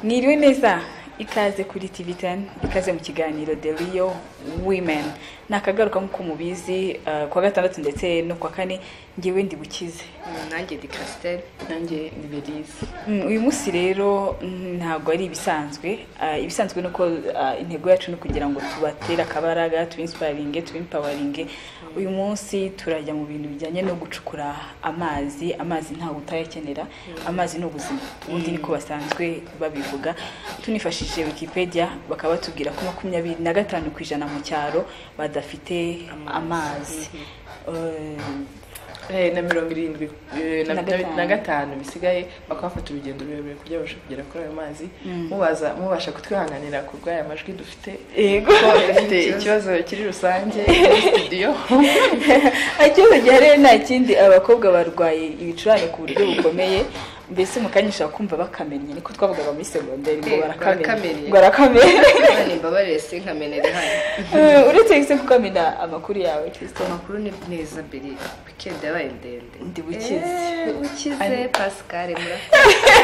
mwiriwe neza ikaze kuri tv teni ikaze mu kiganiro the real women ni akagaruka nk'uko mubizi uh, kuwa gatandatu ndetse no kuwa kane ngewe ndi bukize nanjye di kasiteri nanjye ni belize Mm, uyu munsi rero mm, ntabwo ari ibisanzwe Ah, ibisanzwe ni uko ah, intego yacu ni ukugira ngo tubatere akabaraga tubinsparinge tubimpawaringe uyu munsi turajya mu bintu bijyanye no gucukura amazi amazi ntawe utayakenera amazi ni ubuzima ubundi niko basanzwe babivuga tunifashishije wikipedia bakaba batubwira ko makumyabiri na gatanu ku ijana mu cyaro badafite amazi Eh, Eh, na mirongo irindwi eh, na- Na gatanu. na gatanu bisigaye bakaba bafata urugendo rurerure kugira babashe kugera kuri ayo mazi Mm. mubaza mubasha kutwihanganira ku bw'aya majwi dufite yego kuko dufite ikibazo kiri rusange muri studio ikibazo gihari nta kindi abakobwa barwaye ibicurane ku buryo bukomeye mbese mukanyisha kumva bakamenye niko twavugaga muri segonderi ngo Eh, barakamenya barakamenya. ngo barakamenya Imana imbabarire sinkamenere hano Eh, uretse se kukamena amakuru yawe kirisito amakuru ni neza biri wikendi yabaye ndende Ndi bukize. Eh, bukize Ari- pascal murakoze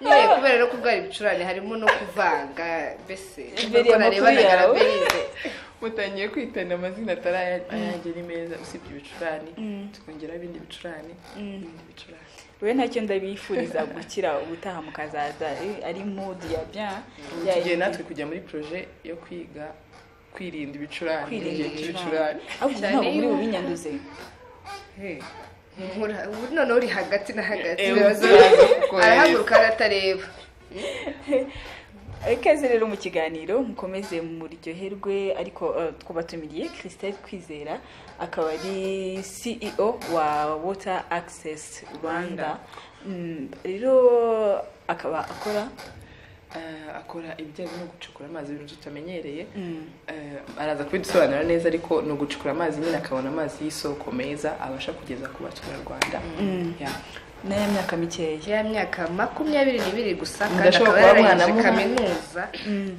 nyine kubera no kurwara ibicurane harimo no kuvanga mbese Biriya amakuru yawe. berize mutangiye kwitana amazina atari aya- ayanjye ni meza usibye ibicurane tukongeraho ibindi bicurane ibindi bicurane rero ntacyo ndabifuriza gukira ubutaha mukazaza eh, ari mudu ya bien Ubu ya tugiye natwe kujya muri proje yo kwiga kwirinda ibicurane kwirinda igihe ibicurane cy'ibicurane ahubwo Cyane ntabwo muri yuko- bubinyanduze noneho uri hagati na hagati Eh, bibaza uraza kugoye. arahaguruka aratareba ikaze rero mu kiganiro mukomeze muryoherwe ariko eh, twubatumiye christelle kwizera akaba ari ceo wa water access rwanda Mm, rero akaba akora Eh, akora ibijyanye no gucukura amazi ibintu tutamenyereye mm, Eh, araza kubidusobanura neza ariko ni ugucukura amazi nyine akabona amazi y'isoko meza abasha kugeza ku baturarwanda Mm. Yeah. n'aya myaka mikeya ya myaka makumyabiri n'ibiri gusa kandi Mudashobora akaba kuba yararangije mwanamuhungu. kaminuza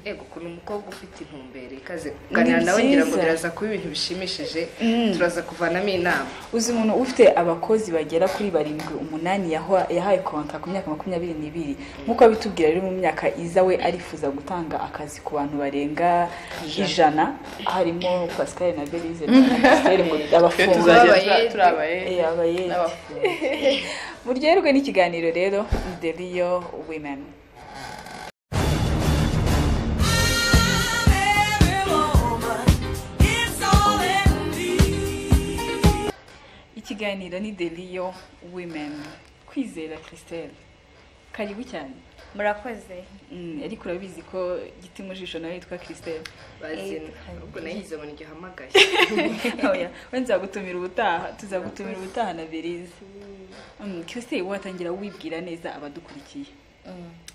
yego ukuntu umukobwa ufite intumbero ikaze kuganira nawe ngira ngo byiza. biraza kuba ibintu bishimishije Mm. turaza kuvanamo inama uzi umuntu ufite abakozi bagera kuri barindwi umunani yahwa- yahawe konta ku myaka makumyabiri n'ibiri nk'uko abitubwira rero mu myaka iza we arifuza gutanga akazi ku bantu barenga ijana harimo pascal na belize na christelle mu Twe abafunzi tuzagera Abayede. turi abayede Eh, abayede. n'abafundi muryoherwe n'ikiganiro rero ni the real women ikiganiro ni the real women kwizera christelle karibu cyane murakoze Mm, ariko urabizi ko giti mu jisho nawe yitwa christelle bazina Eh, ubwo nayize ngo ntigihamagaye oya we nzagutumira ubutaha tuzagutumira ubutaha na berize christelle watangira wibwira neza abadukurikiye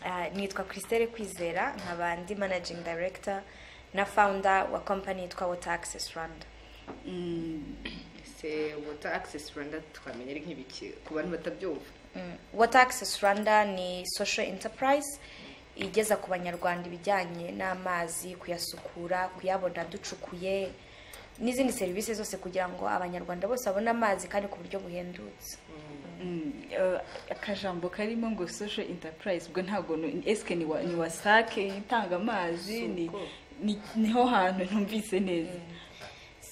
Ah, nitwa christelle kwizera nkaba ndi managing director na founder wa company yitwa water access rwanda Mm, se water access rwanda twamenye ari nk'ibiki ku bantu batabyumva Mm. water access rwanda ni social enterprise igeza ku banyarwanda ibijyanye n'amazi kuyasukura kuyabona ducukuye n'izindi serivisi zose kugira ngo abanyarwanda bose babone amazi kandi ku buryo buhendutse mm, eh, akajambo karimo ngo social enterprise ubwo ntabwo nu- esike ni wa- ni wasake itanga amazi ni- Suko. ni- niho hantu ntumvise neza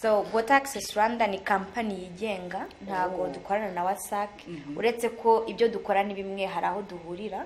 so water access rwanda ni kampani yigenga ntabwo dukorana na wasac uretse ko ibyo dukora ni bimwe hari aho duhurira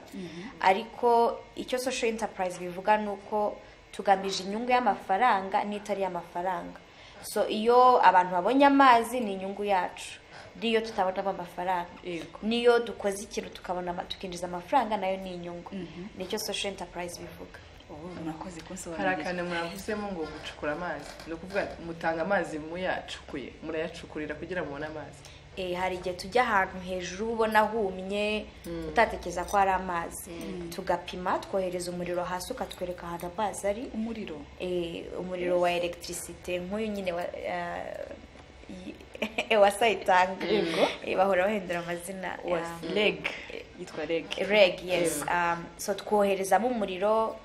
ariko icyo social enterprise bivuga ni uko tugamije inyungu y'amafaranga n'itari y'amafaranga so iyo abantu babonye amazi ni inyungu yacu n'iyo tutabonamo amafaranga Yego. n'iyo dukoze ikintu tukabona ama- tukinjiza amafaranga nayo ni inyungu nicyo social enterprise bivuga Oh, murakoze hari kunsobanurira akantu murabuzemo ngo gucukura amazi ni ukuvuga mutanga amazi muyacukuye murayacukurira kugira ngo mubone amazi Eh, hari igihe tujya ahantu hejuru uba ubona humye utatekereza ko hari amazi tugapima twohereza umuriro hasi ukatwereka ahantu amazi ari umuriro Eh, umuriro wa electricité nk'uyu nyine wa uh, wasayitanga bahora bahindura amazina wa um, reg yitwa reg reg yes um, so twoherezamo umuriro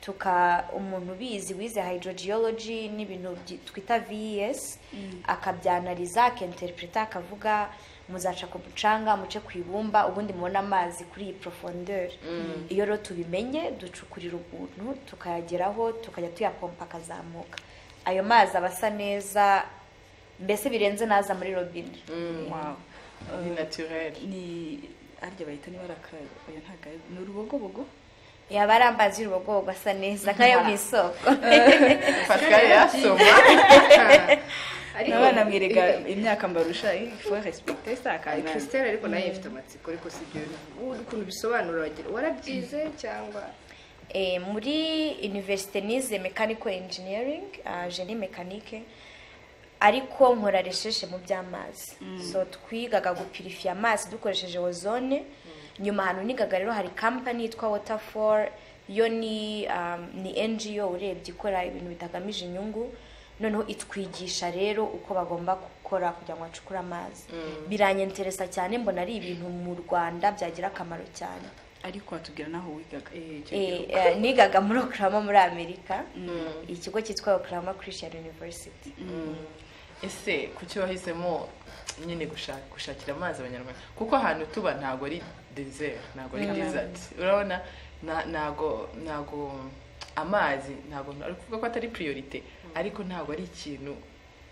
tuka umuntu ubizi wize hydrogeology n'ibintu byi- twita ves akabyanariza akinterpreta akavuga muzaca ku mucanga muce ku ibumba ubundi mubone amazi kuri iyi profondeur iyo rero tubimenye ducukurira ubuntu tukayageraho tukajya tuyapompa akazamuka ayo mazi aba asa neza mbese birenze naza muri robine Wow. ni naturere ni arya bahita niba ari akayaga oya ntabwo ari- ni urubogobogo yaba ari amazi y'urubogobogo asa neza nk'ayo mu isoko pascal yasoma nabana mwereka imyaka mbarusha eh, faut respecter ça quand même. Christelle ariko nayo ifite amatsiko ariko si ibyo ubu ukuntu bisobanura wagira warabyize cyangwa Eh, muri universite nize mechanical engineering uh, genie mekanike ariko nkora resheshe mu by'amazi so twigaga gupirifiya amazi dukoresheje ozone nyuma ahantu nigaga rero hari company yitwa waterfall yo ni um, ni ngo urebye ikora ibintu bitagamije inyungu noneho itwigisha rero uko bagomba gukora kugira ngo bacukure amazi biranyenteresa cyane mbona ari ibintu mu rwanda byagira akamaro cyane ariko watubwira n'aho wigaga Eh, eh, nigaga muri oklahoma muri amerika ikigo cyitwa oklahoma christian university ese kuki wahisemo nyine gushaka- gushakira amazi abanyarwanda kuko ahantu tuba ntabwo ari desert ntabwo ari desert urabona na- ntabwo ntabwo amazi ntabwo ari kuvuga ko atari priorite ariko ntabwo ari ikintu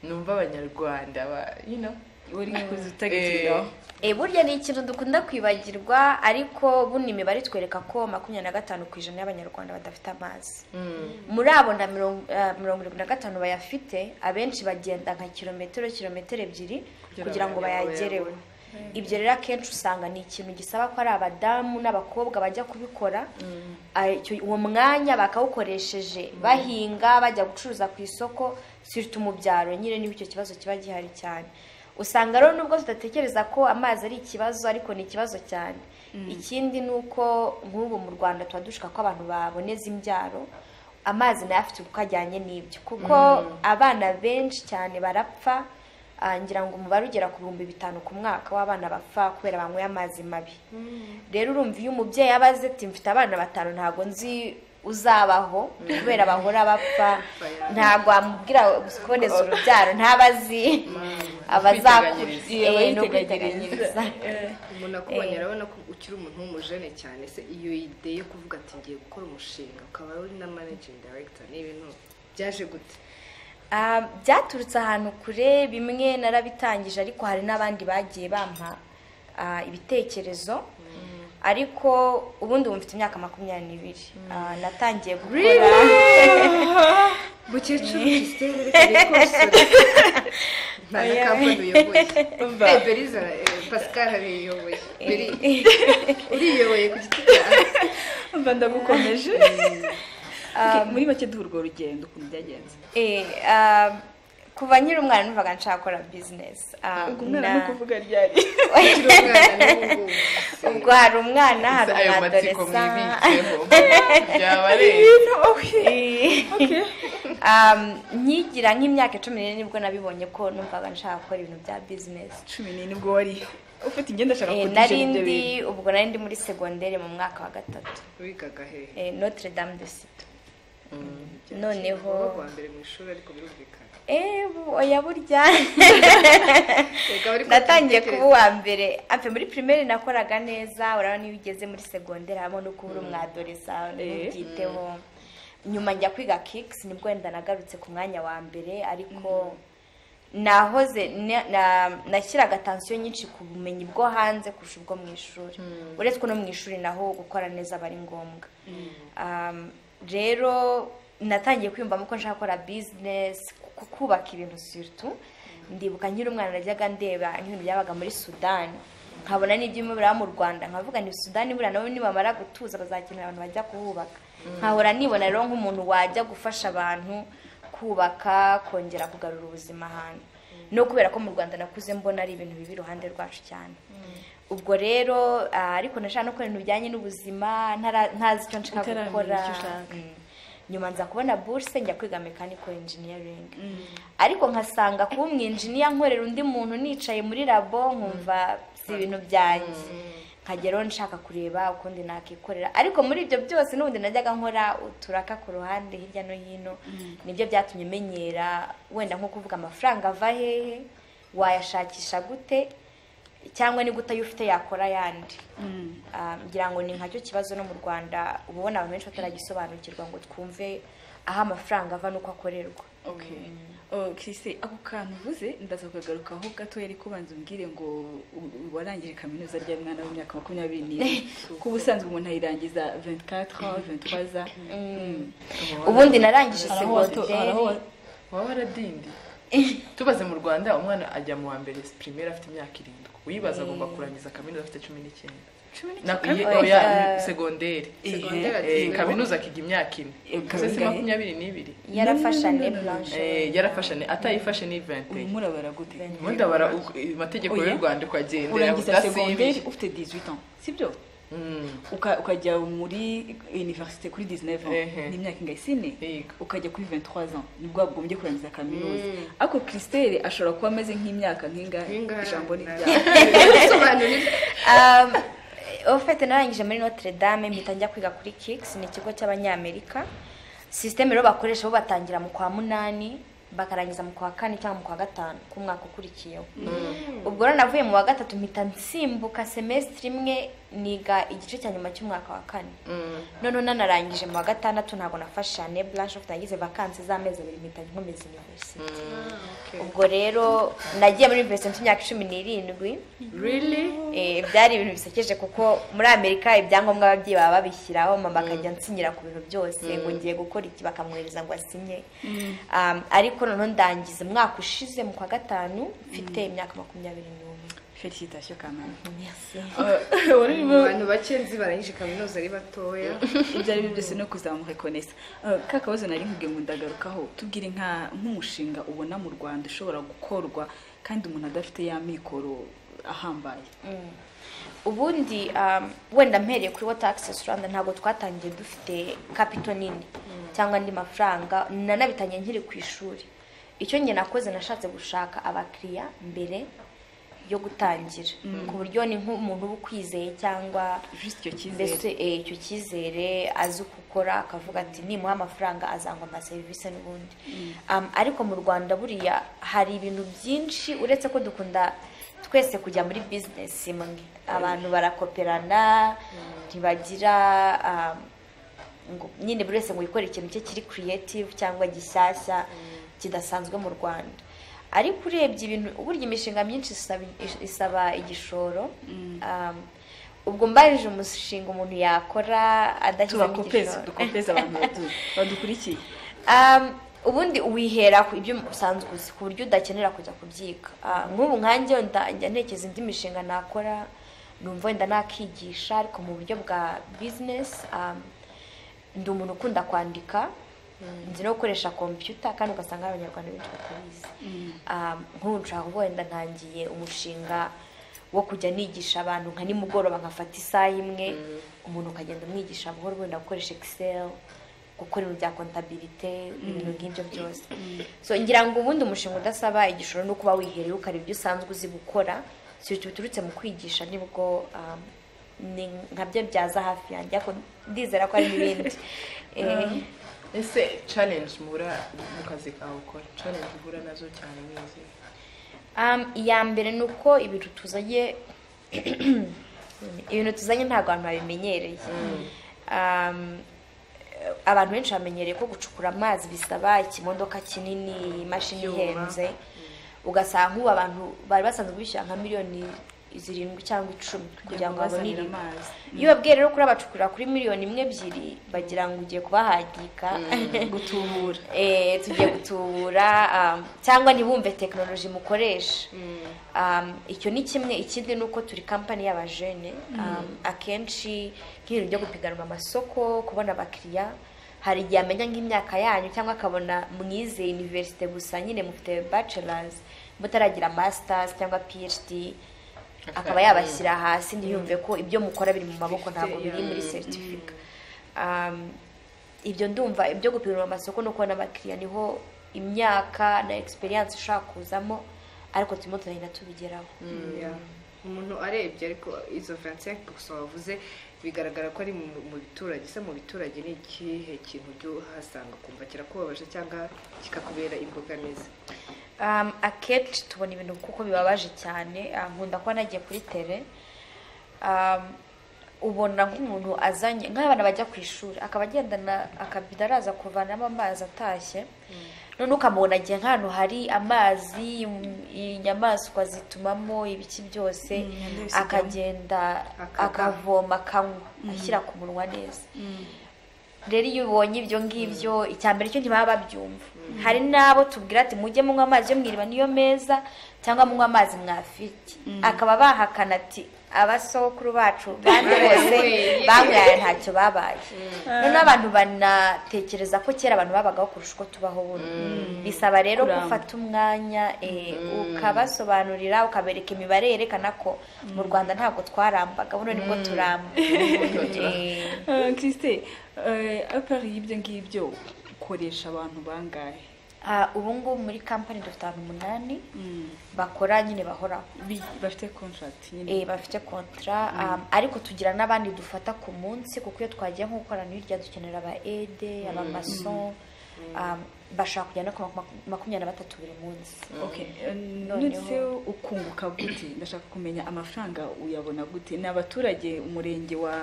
numva abanyarwanda ba you know uri kuza Eh, utagiye Eh, burya ni ikintu dukunda kwibagirwa ariko buno imibare itwereka ko makumyabiri na gatanu ku ijana y'abanyarwanda badafite amazi muri abo na mirongo eh, mirongo irindwi na gatanu bayafite abenshi bagenda nka kilometero kilometero ebyiri Kugira kugira ngo bayabone. bayagereho ibyo rero akenshi usanga ni ikintu gisaba ko ari abadamu n'abakobwa bajya kubikora Ah, icyo- uwo mwanya bakawukoresheje bahinga bajya gucuruza ku isoko sirita mu byaro nyine niba icyo kibazo kiba gihari cyane usanga rero nubwo tudatekereza ko amazi ari ikibazo ariko ni ikibazo cyane ikindi ni uko nk'ubu mu rwanda tuba dushaka ko abantu baboneza imbyaro amazi nayo afite uko ajyanye n'ibyo kuko abana benshi cyane barapfa ah, ngira ngo umubare ugera ku bihumbi bitanu ku mwaka w'abana bapfa kubera banyweye amazi mabi rero urumva iyo umubyeyi abaze ati mfite abana batanu ntabwo nzi uzabaho kubera bahora bapfa ntabwo wamubwira kuboneza urubyaro ntabazi Kwiteganyiriza. abazakurye no Kwiteganyiriza. kwiteganyiriza umuntu akubonye arabona ko ukiri umuntu w'umujene cyane se iyo ide yo kuvuga ati ngiye gukora umushinga ukaba uri na managing director ni ibintu byaje gute Ah, byaturutse ahantu kure bimwe narabitangije ariko hari n'abandi bagiye bampa ah, ibitekerezo ariko ubundi ubu mfite imyaka makumyabiri n'ibiri Ah, natangiye gukora mukecuru christelle reka rikosore nta na kampani uyoboye Eh, beriza eh, pascal ariyoboye beri uriyoboye ku giti cyawe mba ndagukomeje Ok, muri make duha urwo rugendo ukuntu byagenze Eh, um, kuva nkiri umwana numvaga nshaka gukora bizinesi Um, ubwo umwana na- ni ukuvuga ryari ukiri umwana n'ubu ubwo hari umwana hari ayo matsiko umwadolesa mwibitseho byaba ari Um, nkigira nk'imyaka cumi n'ine nibwo nabibonye ko numvaga nshaka gukora ibintu bya bizinesi cumi n'ine ubwo wari ufite ingenda ashaka Eh, kutishyura nari ibyo bintu ndi ubwo nari ndi muri segonderi mu mwaka wa gatatu wigaga hehe Eh, notre dame de sito noneho wowe kuwa mbere mu ishuri ariko birumvikana Eh, bu- oya burya Erega wari natangiye kubitekereza. kuba uwa mbere ampe muri primaire nakoraga neza urabona niyo ugeze muri segonderi harimo no kuba uri umwadoresa ntubyiteho nyuma njya kwiga kikisi nibwo wenda nagarutse ku mwanya wa mbere ariko nahoze na- na- nashyiraga tansiyo nyinshi ku bumenyi bwo hanze kurusha ubwo mu ishuri uretse ko no mu ishuri naho gukora neza aba ari ngombwa Um, rero natangiye kwiyumvamo ko nshaka gukora bizinesi kubaka ibintu surtout ndibuka nkiri umwana najyaga ndeba nk'ibintu byabaga muri sudani nkabona n'ibyuma biraba mu rwanda nkavuga ni sudani buriya nabo nibamara gutuza bazakenera abantu bajya kuhubaka nkahora nibona rero nk'umuntu wajya gufasha abantu kubaka kongera kugarura ubuzima ahantu no kubera ko mu rwanda nakuze mbona ari ibintu bibi iruhande rwacu cyane ubwo rero ah, ariko nashaka no gukora ibintu bijyanye n'ubuzima ntara- ntazi icyo nshaka Utaramenya gukora icyo ushaka. Mm. nyuma nza kubona buruse njya kwiga mechanical engineering ariko nkasanga kuba umwinjiniya nkorera undi muntu nicaye muri labo nkumva si ibintu byanjye nkageraho nshaka kureba ukundi nakikorera ariko muri ibyo byose n'ubundi najyaga nkora uturaka ku ruhande hirya no hino nibyo byatumye menyera wenda nko kuvuga amafaranga ava hehe wayashakisha gute cyangwa ni gute ayo ufite yakora ayandi ngira ngo ni nkacyo kibazo no mu rwanda uba ubona abantu benshi bataragisobanukirwa ngo twumve aho amafaranga ava n'uko akorerwa kise ako kantu uvuze ndaza kukagarukaho gato yari kubanza umbwire ngo warangije kaminuza rya mwana w'imyaka makumyabiri n'ibiri kuko ubusanzwe umuntu ayirangiza 24 23 za ubundi narangije Hari aho watu- hari aho wa- segonderi waba waradindi tubaze mu rwanda umwana ajya mu wa mbere primaire afite imyaka irindwi uyibaza agomba kurangiza kaminuza afite cumi n'icyenda Na- iye- Oya, oya, eh, segonderi Segonderi Eh, ati- kaminuza akiga imyaka ine Eh, gusa si kabingahe? makumyabiri n'ibiri yarafashane blanche Eh, yarafashe ne- atayifashe ni vente ubu murabara gute ubundi abara uko- amategeko y'u Oya. rwanda ukagendera urangiza segonderi udasibiye ufite 18 ans sibyo Mm. Uka- ukajya muri universite kuri 19 ans Ehe. ni imyaka ingahe sine Yego. ukajya kuri 23 ans nibwo wagombye kurangiza kaminuza ariko christelle ashobora kuba ameze nk'imyaka nk'ingahe Nk'ingahe. ijambo ni ryawe Bisobanurire. Um, ofete narangije muri notre dame mpita njya kwiga kuri kix ni ikigo cy'abanyamerika sisiteme rero bakoresha bo batangira mu kwa munani bakarangiza mu kwa kane cyangwa mu kwa gatanu ku mwaka ukurikiyeho ubwo rero navuye mu wa gatatu mpita nsimbuka semesitiri imwe niga igice cya nyuma cy'umwaka wa kane noneho nanarangije mu wa gatandatu ntabwo nafashe shane blanche ofite nagize vakansi z'amezi abiri mpita nkomeza universite ubwo rero nagiye muri universite mfite imyaka cumi n'irindwi Really? Eh, byari ibintu bisekeje kuko muri amerika ibyangombwa ababyeyi baba babishyiraho mama akajya ansinyira ku bintu byose ngo ngiye gukora iki bakamwohereza ngo asinye Um, ariko noneho ndangiza umwaka ushize mu kwa gatanu mfite imyaka makumyabiri n'umwe felicitation kamana Abantu bake nzi barangije kaminuza ari batoya ibyo ari byo byose no kuzamuka konesa ka kabazo nari nkubwiye ngo ndagarukaho tubwire nka nk'umushinga ubona mu rwanda ushobora gukorwa kandi umuntu adafite ya mikoro ahambaye ubundi um, wenda mpereye kuri water access rwanda ntabwo twatangiye dufite kapito nini cyangwa andi mafaranga nanabitangiye nkiri ku ishuri icyo njye nakoze nashatse gushaka abakiriya mbere yo gutangira ku buryo ni nk'umuntu uba ukwizeye cyangwa Juste icyo mbese cyizere eh, icyo cyizere azi uko ukora akavuga ati nimuha amafaranga azangwa ama serivisi n'ubundi Um, ariko mu rwanda buriya hari ibintu byinshi uretse ko dukunda twese kujya muri bizinesi imwe abantu barakoperana ntibagira um, ngo nyine buri wese ngo yikore ikintu cye kiri creative cyangwa gishyashya kidasanzwe mu rwanda ariko urebye ibintu burya imishinga myinshi isaba- isaba igishoro Um, ubwo mbarije umushinga umuntu yakora adashyizemo tubakopeze dukopeze abantu badu- badukurikiye Um, ubundi wihera ku ibyo usanzwe uzi ku buryo udakenera kujya kubyiga Ah, nk'ubu nkanjye nda- njya ntekereza indi mishinga nakora numva wenda nakigisha ariko mu buryo bwa bizinesi um, ndi umuntu ukunda kwandika nzi no gukoresha kompiyuta kandi ugasanga hari abanyarwanda benshi batabizi Um, nk'ubu nshaka kuvuga wenda ntangiye umushinga wo kujya nigisha abantu nka nimugoroba nkafata isaha imwe umuntu ukagenda umwigisha buhoro wenda gukoresha excel gukora ibintu bya kontabilite ibintu nk'ibyo byose so ngira ngo ubundi umushinga udasaba igishoro no kuba wihereye ukareba ibyo usanzwe uzi gukora si ibyo biturutse mu kwigisha nibwo um, ni nkabyo byaza hafi yanjye ariko ndizera ko hari n'ibindi Eh, ese challenge muhura mu kazi kawe ukora challenge uhura nazo cyane n'izi Um, iya mbere ni uko ibintu tuzanye ibintu tuzanye ntabwo abantu babimenyereye um, abantu benshi bamenyereye ko gucukura amazi bisaba ikimodoka kinini imashini Ibyuma. ihenze ugasanga nk'ubu abantu bari basanzwe bishyura nka miliyoni zirindwi cyangwa icumi kugira ngo babone bazanire iriba amazi iyo babwiye rero kuri abacukurira kuri miliyoni imwe ebyiri bagira ngo ugiye kubahagika gutubura Eh, tugiye gutubura um, cyangwa ntibumve tekinoloji mukoresha Um, icyo ni kimwe ikindi ni uko turi kampani y'abajene Um, akenshi nk'ibintu byo gupiganwa amasoko kubona abakiriya hari igihe amenya nk'imyaka yanyu cyangwa akabona mwize universite gusa nyine mufite bachelors mutaragira masters cyangwa phd akaba yabashyira hasi ntiyumve ko ibyo mukora biri mu maboko ntabwo biri muri seritifika Um, ibyo ndumva ibyo gupima amasoko no kubona abakiriya niho imyaka na experience ishobora kuzamo ariko turimo turagenda tubigeraho Yeah. umuntu arebye ariko izo 25% wavuze bigaragara ko ari mu mu biturage se mu biturage ni ikihe kintu ujya uhasanga ukumva kirakubabaje cyangwa kikakubera imbogamizi Um, akenshi tubona ibintu kuko bibabaje cyane ah, nkunda kuba nagiye kuri tere Um, ubona nk'umuntu azanye nk'abana bajya ku ishuri akaba agendana akabido araza kuvanamo amazi atashye none ukamubona agiye nk'ahantu hari amazi im- inyamaswa zitumamo ibiki byose ndabisigaho. akagenda Akava. akavoma akanywa ashyira ku munwa neza rero iyo ubonye ibyo ngibyo icya mbere cyo ntibaba babyumva hari n'abo tubwira ati mujye munywa amazi yo mu iriba niyo meza cyangwa munywa amazi mwafite akaba bahakana ati abasokuru bacu bande bose Banyweye. banyweye ntacyo babaye noneho abantu banatekereza ko kera abantu babagaho kurusha uko tubaho ubu bisaba rero Kuramba. gufata umwanya eh, ukabasobanurira ukabereka imibare yerekana ko mu rwanda ntabwo twarambaga buno nibwo turamba Eh, christine apari y'ibyo ngibyo ukoresha abantu bangahe Ah, ubu ngubu muri kampani dufite abantu umunani bakora nyine bahoraho Bi- bafite contract nyine Eh, bafite kontara ariko tugira n'abandi dufata ku munsi kuko iyo twagiye nko gukorana hirya dukenera aba ede abamaso bashaka kujya no ku maku- makumyabiri na batatu buri munsi Okay, eh, Noneho- ndetse ukunguka gute ndashaka kumenya amafaranga uyabona gute ni abaturage umurenge wa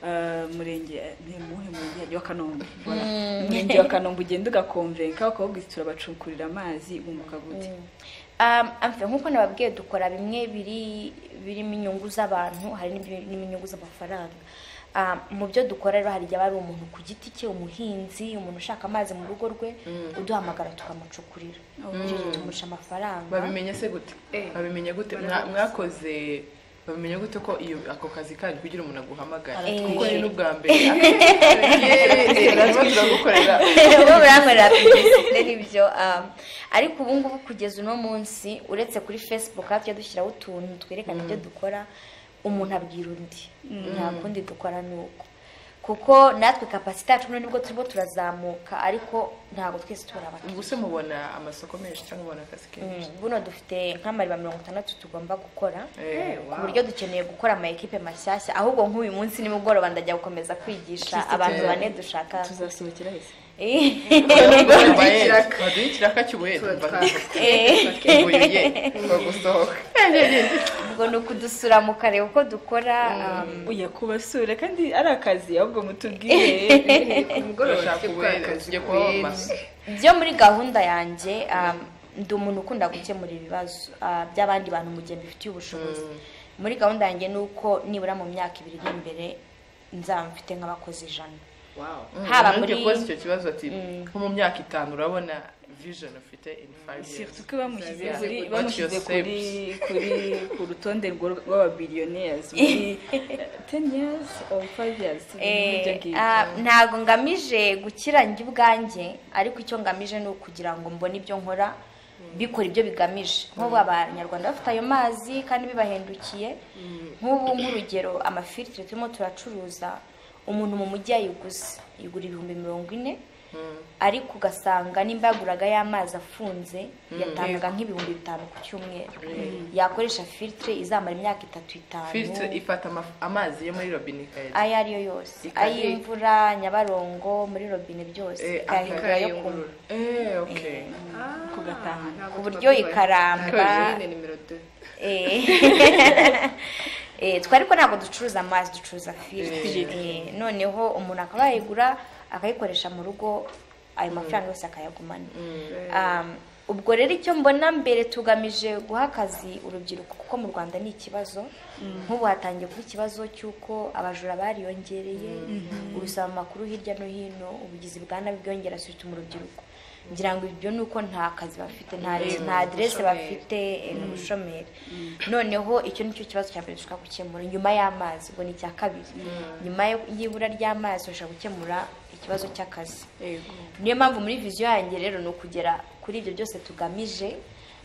eh, murenge eh, ni muhe murenge wa kanombe Voilà. umurenge wa kanombe ugenda ugakomvenka ukavuga uti turabacukurira amazi bunguka gute Um, amfe nk'uko nababwiye dukora bimwe biri birimo inyungu z'abantu hari n'ibiri- n'inyungu z'amafaranga Um, mu byo dukora rero hari igihe aba ari umuntu ku giti cye umuhinzi umuntu ushaka amazi mu rugo rwe uduhamagara tukamucukurira ibyo gihe tumuca amafaranga babimenye se gute Eh. babimenye gute Mwa- Barabizi. mwakoze babimenye gute ko iyo ako kazi kanyu kugira umuntu aguhamagara Eh. kuko ni n'ubwa mbere tuba turagukorera bo burankorera publicité nibyo um, ariko ubu ngubu kugeza uno munsi uretse kuri facebook hafi dushyiraho utuntu twerekana ibyo dukora umuntu abwira undi nta kundi dukora ni uko kuko natwe kapasite yacu none nibwo turimo turazamuka ariko ntabwo twese tubura abakiriya ubwo se mubona amasoko menshi cyangwa mubona akazi kenshi Mm, buno dufite nk'amariba mirongo itandatu tugomba gukora Eh, ku buryo dukeneye gukora ama ekipe mashyashya ahubwo nk'uyu munsi nimugoroba ndajya gukomeza kwigisha abantu tuzasohokera- bane dushaka tuzasohokera hese ikiraka. baduha ikiraka cy'ubuheta tuba Eh. twaguye twagusohoka ubwo ni ukudusura mu karere uko dukora um, oya kubasura kandi ari akazi ahubwo mutubwire ku mugoroba Urashaka tujye gukora ubuhera, akazi tujye ku kubaho bindi. maso. byo muri gahunda yanjye um, ndi umuntu ukunda gukemura ibibazo uh, by'abandi bantu mu gihe mbifitiye ubushobozi muri gahunda yanjye ni uko nibura mu myaka ibiri iri imbere nzaba mfite nk'abakozi ijana Haba Umuntu muri- kubaza icyo kibazo ati nko mu myaka itanu urabona vision ufite in five years surtout ko bamushyize Yeah. kuri What bamushyize your kuri kuri ku rutonde rwo- rw'ababillionaires muri eh, 10 years or 5 years Eh, ibyo ngibyo. ah, ntabwo ngamije gukira njye ubwanjye ariko icyo ngamije ni ukugira ngo mbone ibyo nkora bikora ibyo bigamije nk'ubu abanyarwanda bafite ayo mazi kandi bibahendukiye nk'ubu nk'urugero amafilitire turimo turacuruza umuntu mu mujyi yayiguze igura ibihumbi mirongo ine ariko ugasanga nimba yaguraga y'amazi afunze yatangaga nk'ibihumbi bitanu ku cyumweru yakoresha filitire izamara imyaka itatu itanu filtre ifata ama- amazi yo muri robine ikayajya ayo ariyo yose Ikari- ay'imvura nyabarongo muri robine byose Eh, ikayahindura yo kunywa akayungurura. eh okay Ah, Kugataha. ntabwo ku buryo tuba tubaye. ikaramba Ntabwo nimero deux. eh, eh, twe ariko ntabwo ducuruza amazi ducuruza filtiri Eh, noneho umuntu akaba yayigura akayikoresha mu rugo ayo mafaranga yose akayagumana Um, ubwo rero icyo mbona mbere tugamije guha akazi urubyiruko kuko mu rwanda ni ikibazo nk'ubu hatangiye kuba ikibazo cy'uko abajura bariyongereye urusaba amakuru hirya no hino ubugizi bwa nabi bwiyongera surtout mu rubyiruko ngira ngo ibyo ni uko nta kazi bafite nta nta aderese bafite eh, ni ubushomeri noneho icyo ni cyo kibazo cya mbere dushobora gukemura nyuma y'amazi ubwo ni icya kabiri nyuma yo- y'ibura ry'amazi dushobora gukemura ikibazo cy'akazi Yego. niyo mpamvu muri viziyo yanjye rero ni ukugera kuri ibyo byose tugamije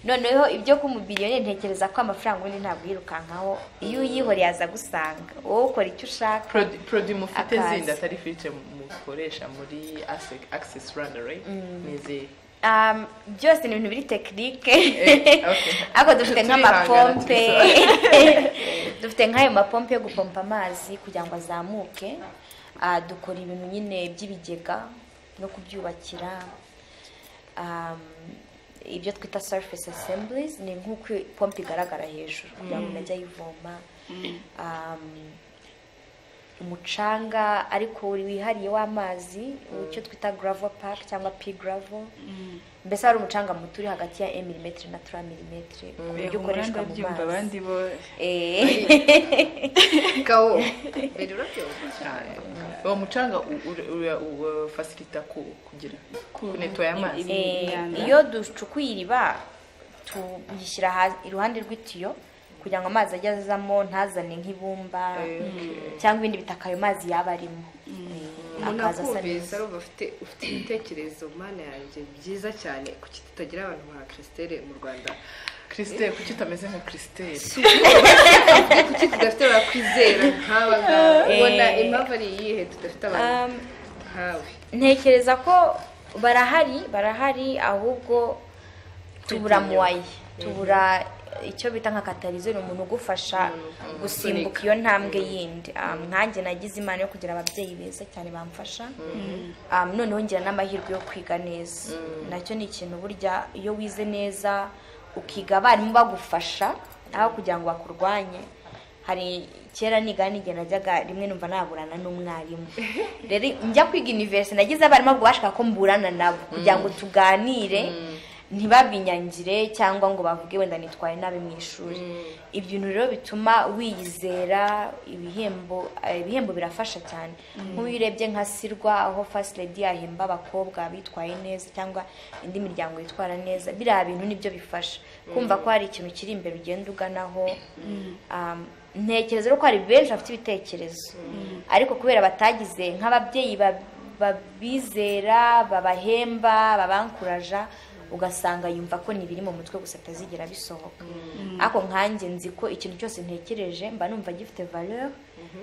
noneho ibyo kumubiriyoni ntekereza ko amafaranga ubundi ntabwo yirukankaho iyo uyihoreye aza agusanga wowe ukora icyo ushaka Prod- produit mufite Akazi. zindi atari filtre mukoresha muri Ase- access rwanda right ni izihe Um, byose ni ibintu biri tekinike Eh, okay. ariko dufite nk'amapompe dufite nk'ayo mapompe yo gupompa amazi kugira ngo azamuke Ah, dukora ibintu nyine by'ibigega no kubyubakira Um, ibyo twita surface assemblies ni nk'uko pompe igaragara hejuru kugira ngo ajye ayivoma Um, umucanga ariko wihariye w'amazi icyo twita gravel park cyangwa p gravel mbese hari umucanga muto uri hagati ya emirimetire na tura milimetire ku buryo ukoreshwa mu ndabyumva mazi abandi bo Eh, kawo mbere urabyumva uwo mucanga u- u- ura- u- ufasilita ku kugira kunetoya amazi eh, imyanda. iyo ducukuye iriba tuyishyira ha- iruhande rw'itiyo kugira ngo amazi ajye azamo ntazane nk'ibumba cyangwa ibindi bitaka ayo mazi yaba arimo Eh, umuntu akaza asa akumvise neza arumva afite ufite ibitekerezo mana yanjye byiza cyane kuki tutagira abantu nka christelle mu rwanda christelle kuki utameze nka christelle kuki tudafite abakwizera nk'aba ngaba ubona impamvu ari iyihe tudafite abantu Um, nkawe ntekereza ko barahari barahari ahubwo tubura muwayi tubura icyo bita nka katarizo ni umuntu ugufasha gusimbuka iyo ntambwe yindi Um, nkanjye nagize imana yo kugira ababyeyi beza cyane bamfasha Um, noneho ngira n'amahirwe yo kwiga neza nacyo ni ikintu burya iyo wize neza ukiga abarimu bagufasha aho kugira ngo bakurwanye hari kera niga n'igihe najyaga rimwe numva naburana n'umwarimu rero njya kwiga universe nagize abarimu ubwo bashaka ko mburana nabo kugira ngo tuganire ntibabinyangire cyangwa ngo bavuge wenda nitwaye nabi mu ishuri ibyo bintu rero bituma wiyizera ibihembo eh, ibihembo birafasha cyane nk'uyu urebye nka sirwa aho first lady yahemba abakobwa bitwaye neza cyangwa indi miryango yitwara neza biriya bintu nibyo bifasha kumva ko hari ikintu kiri imbere ugenda uganaho Um, ntekereza rero ko hari benshi bafite ibitekerezo ariko kubera batagize nk'ababyeyi ba- babizera babahemba babankuraja ugasanga yumva ko ni ibiri mu mutwe gusa atazigera bisohoka ariko nkanjye nzi ko ikintu cyose ntekereje mba numva gifite valeur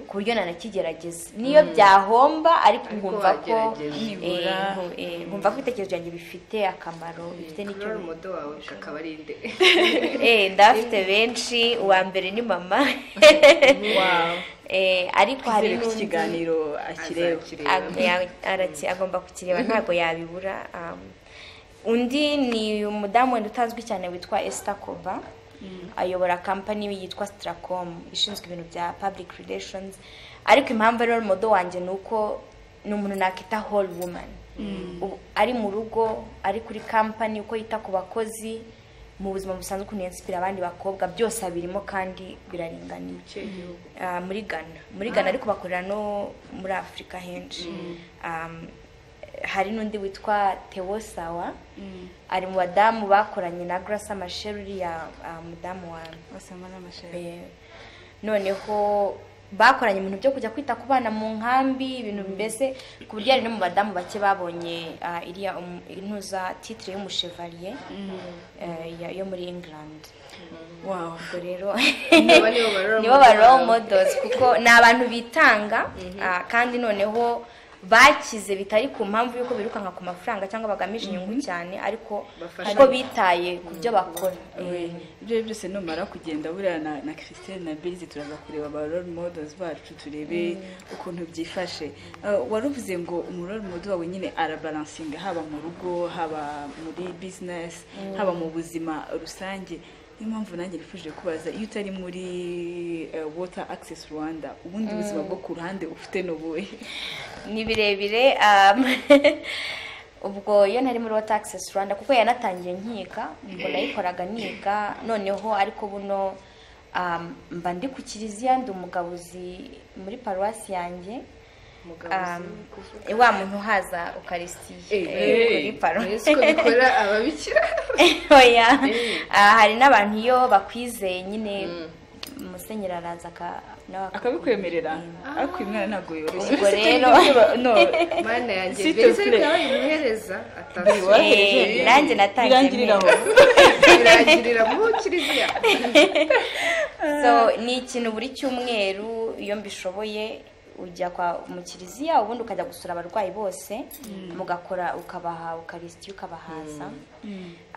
ku buryo nanakigerageza niyo byahomba ariko Ariko nkumva ko wagerageza. Nibura. eh, nku- eh, nkumva ko ibitekerezo byanjye bifite akamaro bifite nicyo n'icyo bi- umudo wawe kakaba ari nde Eh, ndafite benshi uwa mbere ni mama Eh, ariko hari hari n'undi- ikiganiro akireba Azakireba. Ag- ya- araki- agomba kukireba ntabwo yabibura um, undi ni umudamu wenda utazwi cyane witwa Esther Kova ayobora kampani yitwa Stracom ishinzwe ibintu bya public relations ariko impamvu ari role model wanjye ni uko ni umuntu nakita whole woman Ubu- ari mu rugo ari kuri kampani uko yita ku bakozi mu buzima busanzwe ukuntu yansipira abandi bakobwa byose abirimo kandi biraringaniye Ah, muri Ghana muri Ghana ariko bakorera no muri Afurika henshi Um, hari n'undi witwa Theo Sawa ari mu badamu bakoranye na Grace Amasher uriya ah, mudamu wanjye basama n'amashanyarazi Eh, noneho bakoranye ibintu byo kujya kwita ku bana mu nkambi ibintu mbese ku buryo hari no mu badamu bake babonye ah, iriya um- intuza titire y'umushevaliye eh, ya- yo muri England wawu ubwo rero Aba nibo ba role nibo ba model role bawe. models kuko ni abantu bitanga ah, kandi noneho bakize bitari ku mpamvu y'uko birukanka ku mafaranga cyangwa bagamije inyungu cyane ariko Bafasha. kuko bitaye ku byo bakora Eh, ibyo byose numara kugenda buriya na na christine na birizi turaza kureba ba role models bacu turebe ukuntu byifashe Eh, waruvuze ngo umurore mudu wawe nyine arabaransinga haba mu rugo haba muri bizinesi haba mu buzima rusange niyo mpamvu nanjye nifuje kubaza iyo utari muri eh, water access rwanda ubundi buzima bwo ku ruhande ufite n'ubuhe ni birebire um, ubwo iyo nari muri wota akisesi rwanda kuko yanatangiye nkiga ubwo nayikoraga niga noneho ariko buno um, mba ndi ku kiliziya ndi umugabuzi muri paruwasi yanjye um, wa muntu uhaza ukarisitiye eh, kuri paruwasi ko bikora ababikira oya Ah, hari n'abantu iyo bakwizeye nyine musenyeri araza aka- nawe aka- akabikwemerera ariko uyu mwana ntabwo yoroshye Ubwo rero- no mana yanjye S'il te mbese plaît. byabaye umuhereza atasuye Eh, nanjye natangiye birangirira aho birangirira mu kiliziya so ni ikintu buri cyumweru iyo mbishoboye ujya kwa mu kiliziya ubundi ukajya gusura abarwayi bose mugakora ukabaha ukarisitiya ukabahaza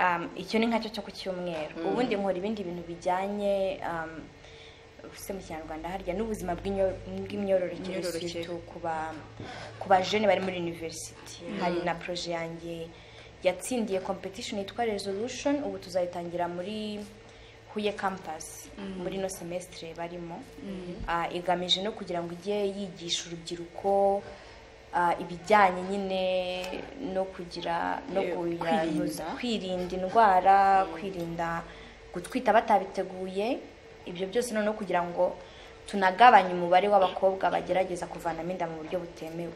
Um, icyo ni nkacyo cyo ku cyumweru ubundi nkora ibindi bintu bijyanye um, se mu kinyarwanda harya n'ubuzima bw'imyo- bw'imyororokere Imyororokere. surtout ku ba ku bajene bari muri university hari na projet yanjye yatsindiye competition yitwa resolution ubu tuzayitangira muri huye campus muri ino semesitire barimo Ah, igamije no kugira ngo ijye yigisha urubyiruko ah, ibijyanye nyine no kugira no Eh, kwirinda. kuyanduza. kwirinda indwara kwirinda gutwita batabiteguye ibyo byose noneho kugira ngo tunagabanye umubare w'abakobwa bagerageza kuvanamo inda mu buryo butemewe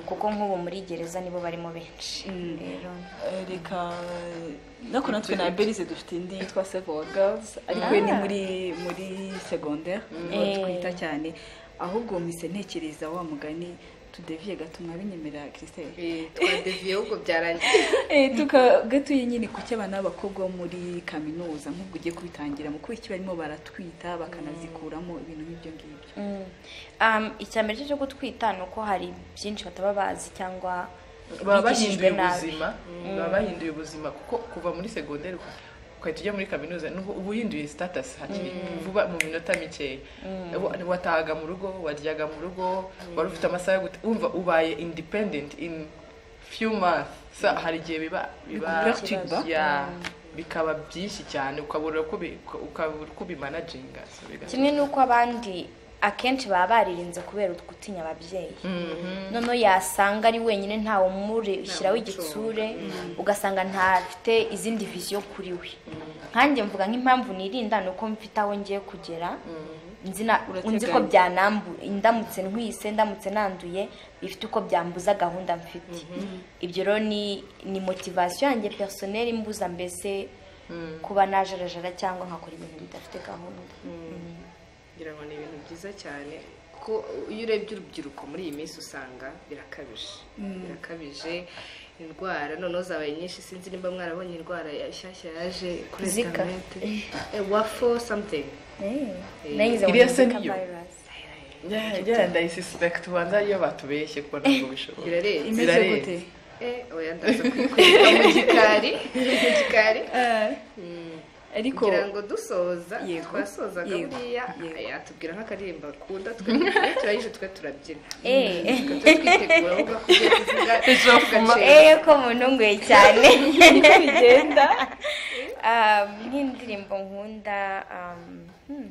kuko nk'ubu muri gereza nibo barimo benshi rero Eh, reka no kuna twe na berize dufite indi yitwa several girls ariko yo ni muri muri segondere niho Eh. twita cyane ahubwo mise ntekereza wa mugani tudeviye gato mwabinyemerera christelle twadeviye ahubwo byarangiye Eh, tuka gatuye nyine ku cy'abana b'abakobwa bo muri kaminuza nk'ubwo ugiye kubitangira mu kubiki barimo baratwita bakanazikuramo ibintu nk'ibyo ngibyo Mm. Um, icya mbere cyo gutwita ni uko hari byinshi bataba bazi cyangwa baba bigishijwe bahinduye nabi. ubuzima baba bahinduye ubuzima kuko kuva muri segonderi ukahita ujya muri kaminuza n'ubu uba uhinduye sitatasi hakiri vuba mu minota mikeya Wa- watahaga mu rugo waryaga mu rugo wari ufite amasaha yo guta wumva ubaye indipendenti in few months So, hari igihe biba biba Bikubwira kiba. Yeah. bikaba byinshi cyane ukabura uko bi- ukabura uko ubimanaginga So, bigatuma- kimwe n'uko abandi akenshi baba baririnze kubera gutinya ababyeyi noneho yasanga ari wenyine ntawe umureshyiraho igitsure ugasanga ntafite izindi viziyo kuri we nkanjye mvuga nk'impamvu nirinda ni uko mfite aho ngiye kugera nzi na- Urateganya. nzi ko byanambu ndamutse ntwise ndamutse nanduye bifite uko byambuza gahunda mfite ibyo rero ni ni motivasiyo yanjye personel imbuza mbese kuba najarajara cyangwa nkakora ibintu bidafite gahunda ngira ngo ni ibintu byiza cyane kuko iyo urebye urubyiruko muri iyi minsi usanga birakabije birakabije indwara noneho zabaye nyinshi sinzi nimba mwarabonye indwara ya- nshyashya yaje kuri Zika. interinete wafo samutingi Nayize Iriya ngo se ni niyo? virus. Yeah, yeah, ndayisuspect ubanza ariyo batubeshye ko ntabwo bishoboka birarenze imeze Zirareba. gute Eh, oya ndaza kwikurira mu gikari mu gikari ariko kugira ngo dusoza Yego. twasozaga Yego. buriya Yego. yatubwira nk'akaririmbo akunda twe turayije twe turabyina Eh. Twe twitegura avuga ko ugiye kuvuga gace Eh, ko muntunguye cyane niko bigenda nk'indirimbo nkunda um, hmm.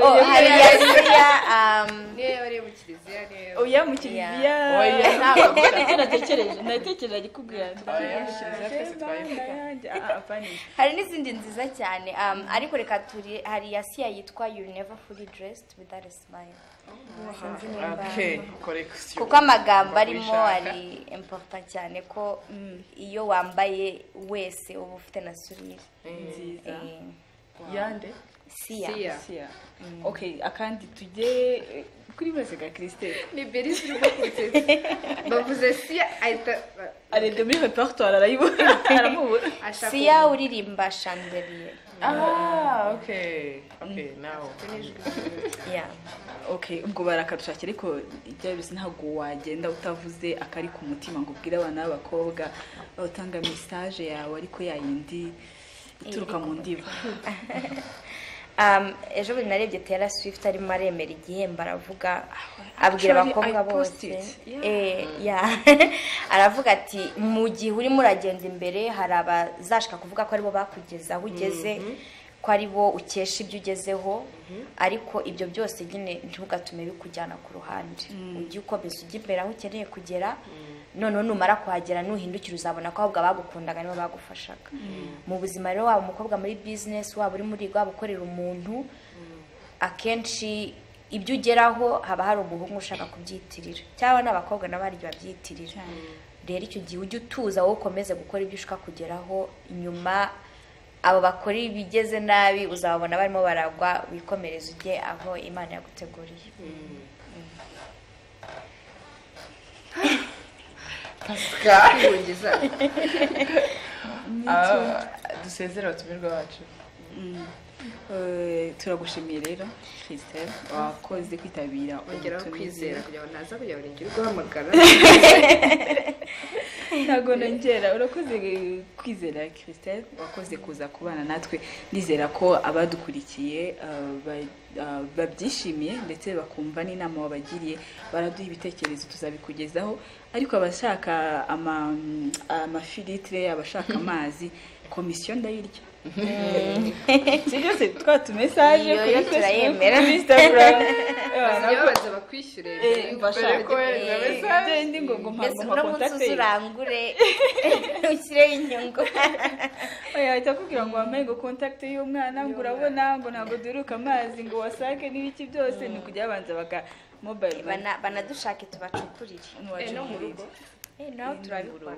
oh, hari iya Sia, um, niyo yaba ari iyo mu kiliziya niyo yaba- oya mu kiliziya Oya, ntabwo natekereje natekereje ari kubwira hari n'izindi nziza cyane um, ariko reka turi hari iya siya yitwa you never fully dressed without a smile Sinzi nimba- Okay, correction. kuko amagambo arimo Wabishaka. ari importa cyane ko iyo wambaye wese uba ufite na surire nziza Eh, yande siya Sia. Sia. okay akandi tujye eh, kuri bose ga christelle ni berisi urimo kurutetsa bavuze siya ahita arende muri repertoire arayibona aramubura ashaka siya uririmba chandelier ah okay okay now ya okay ubwo barakadushakira ariko ibyo bisa ntabwo wagenda utavuze akari ku mutima ngo ubwire abana b'abakobwa utanga message yawe ariko yayindi ituruka mu ndiba Um, ejo bundi narebye Taylor Swift arimo aremera igihembo aravuga abwira actually, abakobwa I bose posted. Yeah. Eh, yeah. aravuga ati mu gihe urimo uragenda imbere hari abazashaka kuvuga ko aribo bakugeza aho ugeze ko ari bo ukesha ibyo ugezeho ariko ibyo byose nyine ntugatume bikujyana ku ruhande ujye ukomeza ujye imbere aho ukeneye kugera noneho numara kuhagera nuhindukira uzabona ko ahubwo abagukundaga nibo bagufashaga mu buzima rero waba umukobwa muri bizinesi waba uri muri waba ukorera umuntu akenshi ibyo ugeraho haba hari umuhungu ushaka kubyitirira cyangwa n'abakobwa nabo hari igihe babyitirira rero icyo gihe ujye utuza wowe ukomeze gukora ibyo ushaka kugeraho inyuma abo bakora ibigeze nabi uzababona barimo baragwa wikomereza ujye aho imana yaguteguriye kwihungiza Ah, dusezere abatumirwa bacu Eh, turagushimiye rero christelle wakoze kwitabira ongeraho kwizera ubutumire. kugira ngo ntaza kujya buri gihe uguhamagara ntabwo nongera urakoze kwizera christelle wakoze kuza kubana natwe nizera ko abadukurikiye eh, ba- eh, babyishimiye ndetse bakumva n'inama wabagiriye baraduha ibitekerezo tuzabikugezaho ariko abashaka ama- amafilitire abashaka amazi komisiyo ndayirya ibyo byose twatumesage Iyo kuri yo facebook turayemera. kuri instagram baza bakwishyure mbere Eh, y'uko bashaka bajya kohereza kugura. message. Njye ndi ngo ngo mbese mpamvu uno munsi uze kontakte urangure ushyireho inyungu oya ahita akubwira ngo wambaye ngo kontakite y'umwana ngo urabona ngo ntabwo duheruka amazi ngo wasake n'ibiki byose ni ukujya babanza baka mobayiro mani Bana- banadushake tubacukurire ntiwaca no mu rugo. Eh, nawe rugo. turabikora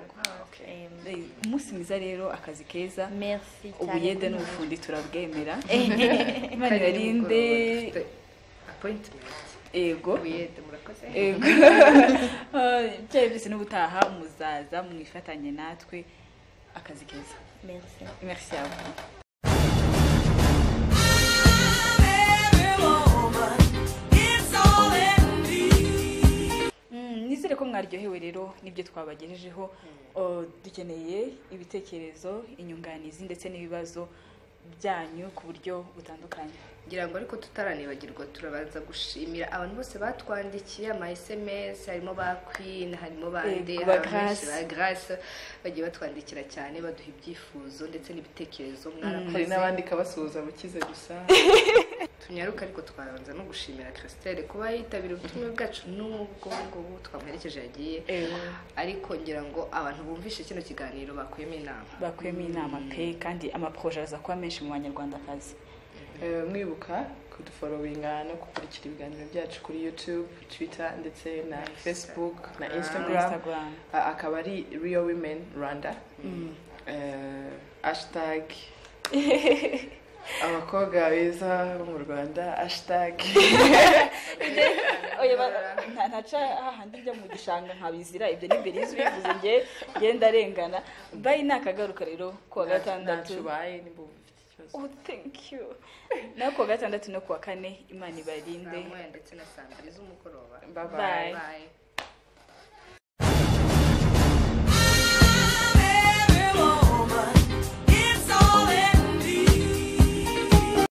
Em, umunsi mwiza rero akazi keza merci cyane ubuyede n'ubufundi turabwemera imana Kandi ibarinde nimugoroba dufite appointment ego Wiyede, murakoze Yego. Ah, ibyaye byose n'ubutaha muzaza mwifatanye natwe akazi keza merci merci à vous Mm, nizere ko mwaryohewe rero n'ibyo twabagejejeho Uh, dukeneye ibitekerezo inyunganizi ndetse n'ibibazo byanyu ku buryo butandukanye ngira ngo ariko tutaranibagirwa turabanza gushimira abantu bose batwandikiye ama sms harimo ba queen harimo ba Yego, nde ba harimo benshi Grace. ba grace bagiye batwandikira cyane baduha ibyifuzo ndetse n'ibitekerezo hari mwarakoze n'abandi kabasuhuza bukize gusa tunyaruka ariko twarabanza no gushimira christelle kuba yitabira ubutumwa bwacu n'ubwo ngubu twamuherekeje yagiye ariko ngira ngo abantu bumvishe kino kiganiro bakuyemo inama bakuyemo inama pe kandi amaporoje aza kuba menshi mu banyarwandakazi Eh, mwibuka kuduforowinga no gukurikira ibiganiro byacu kuri youtube twitter ndetse na facebook na instagram instagram Ah, akaba ari real women rwanda Eh, hashtag abakobwa beza bo mu rwanda hashtag oya ba- nta- ntaca hahandi njya mu gishanga nkabizira ibyo ni mbere y'izwivuze njye ngenda arengana bayi ni akagaruka rero ku wa gatandatu Ntacyo ubaye nimba ufite ikibazo oh thank you naho ku wa gatandatu no ku wa kane imana ibarinde saa moya ndetse na saa mbiri z'umugoroba Bye bye. Bye. bye